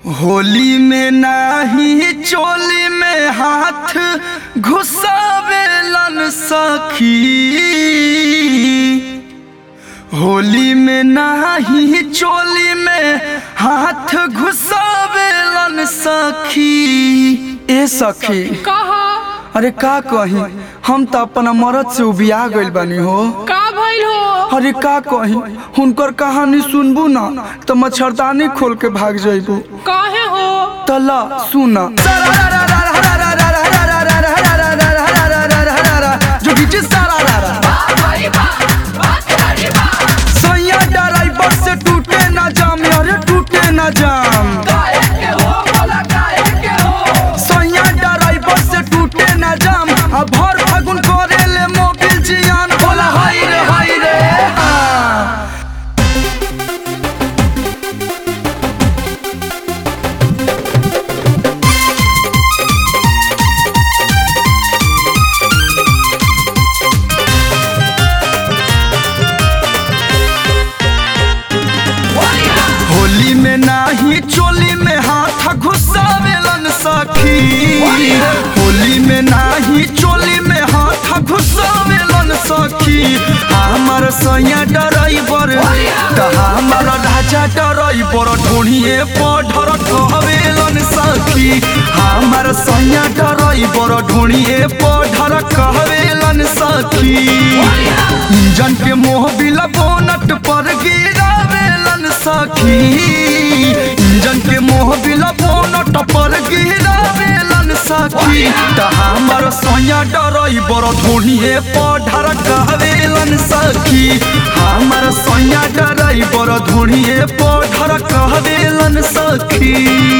होली में नाही चोली में हाथ घुसावेलन सखी होली में नाही चोली में हाथ घुसावेलन सखी ए सखी कहा अरे का कही हम तो अपना मरद से उबिया गइल बानी हो का भइल हो अरे का कही हुनकर कहानी सुनबू ना तो मच्छरदानी खोल के भाग जइबू काहे हो तला सुना जोगिची सारा रारा सैया ड्राइवर से टूटे ना जाम अरे टूटे ना जाम सैया ड्राइवर से टूटे ना जाम आ भर फागुन करे ले मोबिल जियान बोला हाय रे हाय रे हाँ। होली में नाही चोली में हाथ घुसावेलन सखी होली में नाही चोली में हाथ घुसावेलन सखी हमर सैया ड्राइवर त हमर राजा ड्राइवर ढोढ़िए पढ़र कहवेलन सखी हमर सैया ड्राइवर ढोढ़िए पढ़र कहवेलन सखी इंजन के मोह बिला बोनट पर गिरावेलन सखी इंजन के मोह बिला बोनट पर गिरावेलन सखी त हमर सैया ड्राइवर ढोढ़िए पढ़र कहवेलन सखी हमर सैया ड्राइवर ढोढ़िए पढ़र कहवेलन सखी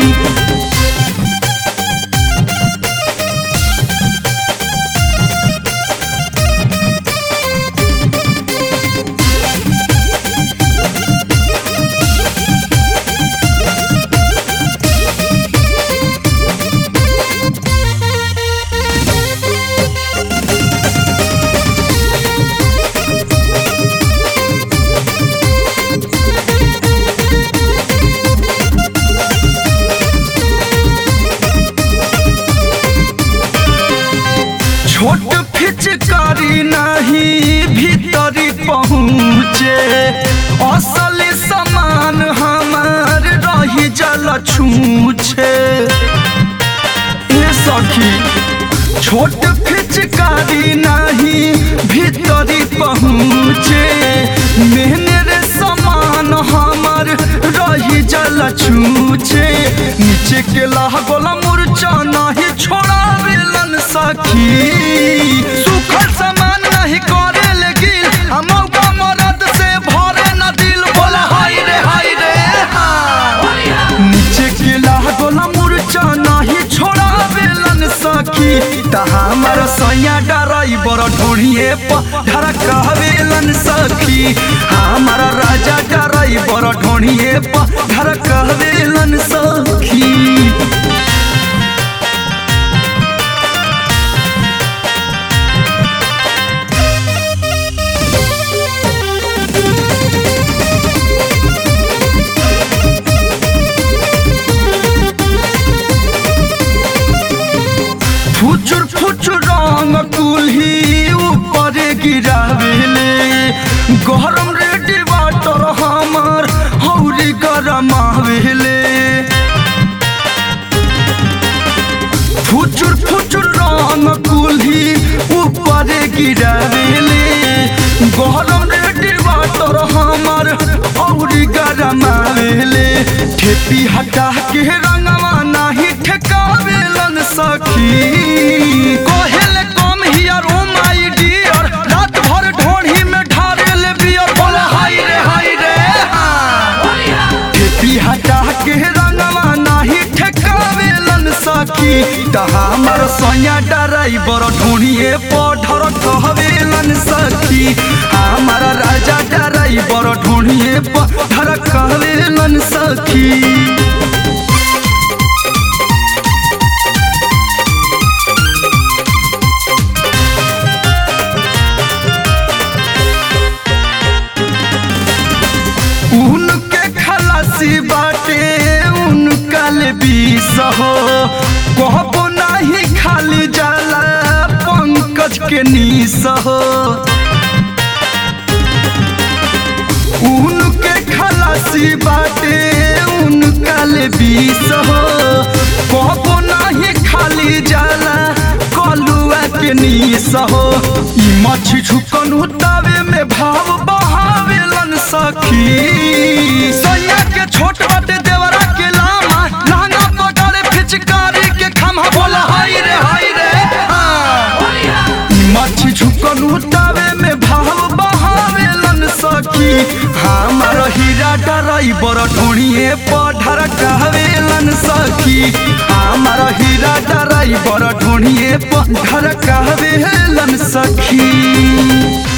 छोट फिचकारी नहीं भीतरी पहुँचे असल सामान हमार रही जल छूछे ए सखी छोट फिचकारी नहीं भीतरी पहुँचे मेहनर सामान हमार रही जल छूछे नीचे के लागल मुरचा नहीं छोड़ावेलन सखी सुखल सामान नहीं करे लेकिन हम मरद से भरे न दिल बोला हाय रे हाय रे हाँ। नीचे के लागल मुरचा नहीं छोड़ावेलन सखी त हमर सैया ड्राइवर ढोढ़िए पढ़र कहवेलन सखी हमर राजा ड्राइवर ढोढ़िए पढ़र कहवेलन सखी फुचुर फुचुर रंग कुल्ही ऊपर गिरावेले गरम रेडी वाटर हमर हौरी गरम आवेले फुचुर फुचुर रंग कुल्ही ऊपर गिरावेले गरम रेडी वाटर हमर हौरी गरम आवेले ठेपी हटा के रंगवा नाही ठेकावेलन सखी कहेले come here oh my Deere रात भर ढोढ़ी में ढारेले बियर बोला हाय रे हाय रे हाँ। ठेपी हटा के रंगवा नाही ठेकावेलन सखी त हमर सैया ड्राइवर ढोढ़िए पढ़र कहवेलन सखी हमर राजा ड्राइवर ढोढ़िए पढ़र कहवेलन सखी उनके खलासी बाटे उनका हो कहबो नहीं खाली जाला पंकज के नीस हो उनके खलासी बाटे उनका ले बीस हो कहबो नहीं खाली जाला कलुआ के नीस हो ई मछी झुकन उतावे में भाव बहावेलन सखी सैया के छोट बाटे देवरा के लामा लहंगा पकड़े फिचकारी के खम्हा बोला हाय रे हाय रे हाँ। मच्छी झुकन उतावे में भाव बहावेलन सखी हमार हीरा ड्राइवर ढोणिए पढ़र कहवेलन सखी हमार हीरा ड्राइवर ढोणिए पढ़र कहवेलन सखी